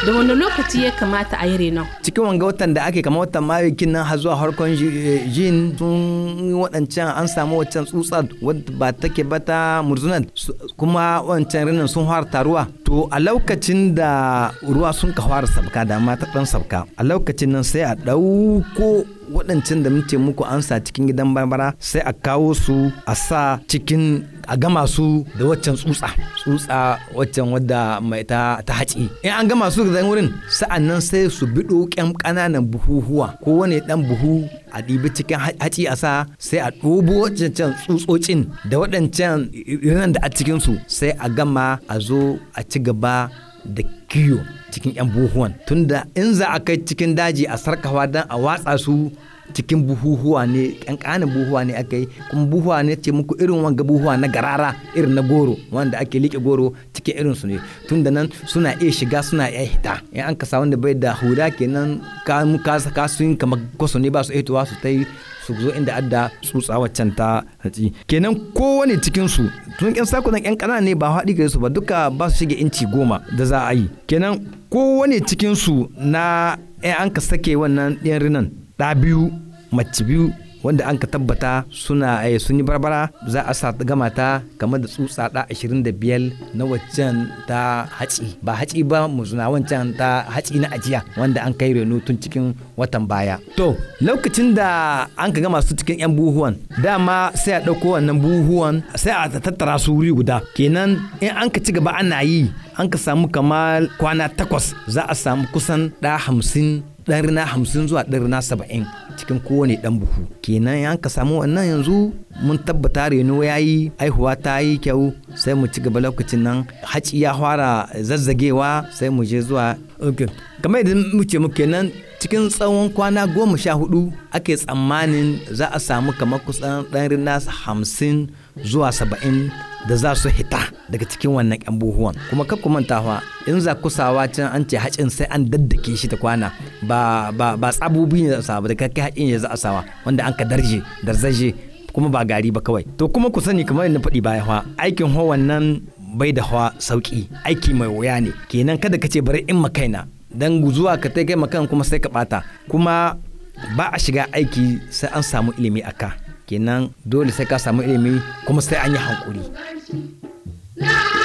da wani lokaci ya kamata a yi renon cikin wanga watan da ake kama watan mayu nan har zuwa harkon jin sun waɗancan an samu wancan tsutsa wadda ba take ba ta murzunan kuma wancan rinin sun fara taruwa to a lokacin da ruwa sun ka fara sabka da ma ta ɗan sabka a lokacin nan sai a ɗauko waɗancan da muke muku an sa cikin gidan barbara sai a kawo su a sa cikin a gama su da waccan tsutsa tsutsa waccan wadda mai ta ta haci in an gama su da wurin sa'an nan sai su biɗo ƙyan ƙananan buhuhuwa ko wani ɗan buhu a ɗibi cikin haci a sa sai a ɗobo waɗancan tsutsotsin da waɗancan irin da a cikin su sai a gama a zo a ci gaba da kiyo cikin 'yan buhuwan tunda in za a kai cikin daji a sarkawa don a watsa su cikin buhuhuwa ne ƙanƙanin buhuwa ne aka yi kuma buhuwa ne ce muku irin wanga buhuwa na garara irin na goro wanda ake liƙe goro cikin irin su ne tun da nan suna iya shiga suna iya hita in an kasa wanda bai da huda kenan ka sun kamar kwaso ne ba su hitowa su ta yi su zo inda adda tsutsa waccan ta hatsi kenan kowane cikin su tun yan sakunan yan kanana ne ba haɗi gare su ba duka ba su shige inci goma da za a yi kenan kowane cikin su na an ka sake wannan ɗin rinan ɗa biyu mace biyu wanda an ka tabbata suna sun yi barbara za a sa gama ta kamar da tsutsa da 25 na waccan ta haci ba haci ba muzuna wancan ta haci na ajiya wanda an kai reno tun cikin watan baya to lokacin da an ka gama su cikin yan buhuwan dama sai a ɗauko wannan buhuwan sai a tattara su wuri guda kenan in an ka ci gaba ana yi an ka samu kamar kwana takwas za a samu kusan ɗa hamsin ɗan rina hamsin zuwa ɗan rina saba'in cikin kowane ɗan buhu kenan an ka samu wannan yanzu mun tabbata reno ya yi aihuwa ta yi kyau sai mu ci gaba lokacin nan haci ya fara zazzagewa sai mu je zuwa kamar yadda muke mu kenan cikin tsawon kwana goma sha hudu ake tsammanin za a samu kamar kusan ɗan rina hamsin zuwa saba'in da za su hita daga cikin wannan yan buhuwan kuma kar ku mantawa in za ku sawa can an ce hacin sai an daddake shi ta kwana ba ba ba tsabobi ne za a sawa da kai hacin ya za a sawa wanda an ka darje darzaje kuma ba gari ba kawai to kuma ku sani kamar yadda faɗi baya fa aikin hawan nan bai da hawa sauki aiki mai wuya ne kenan kada ka ce bari in makaina dan zuwa ka tai kai makan kuma sai ka bata kuma ba a shiga aiki sai an samu ilimi aka kenan dole sai ka samu ilimi kuma sai an yi hankuri.